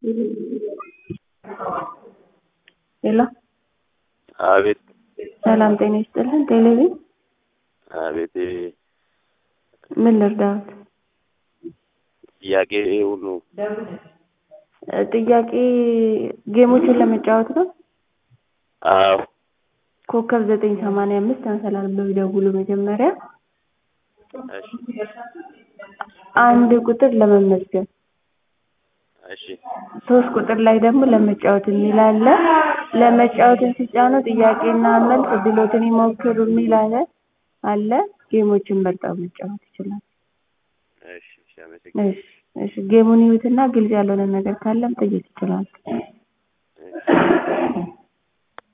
ሄሎ አቤት ሰላም ጤና ይስጥልን። ቴሌቪዥን አቤት ምን ልርዳዎት? ጥያቄ ሁሉ እ ጥያቄ ጌሞችን ለመጫወት ነው። አዎ ኮከብ ዘጠኝ ሰማንያ አምስት መሰላል ብለው ይደውሉ መጀመሪያ እሺ አንድ ቁጥር ለመመዝገብ እሺ ሶስት ቁጥር ላይ ደግሞ ለመጫወት የሚል አለ። ለመጫወትን ሲጫኑ ጥያቄና መልስ እድሎትን ይሞክሩ የሚል አለ አለ ጌሞችን መርጠው መጫወት ይችላል። እሺ እሺ አመሰግናለሁ። እሺ እሺ ጌሙን ይዩትና ግልጽ ያልሆነ ነገር ካለም ጠይቅ ይችላል። እሺ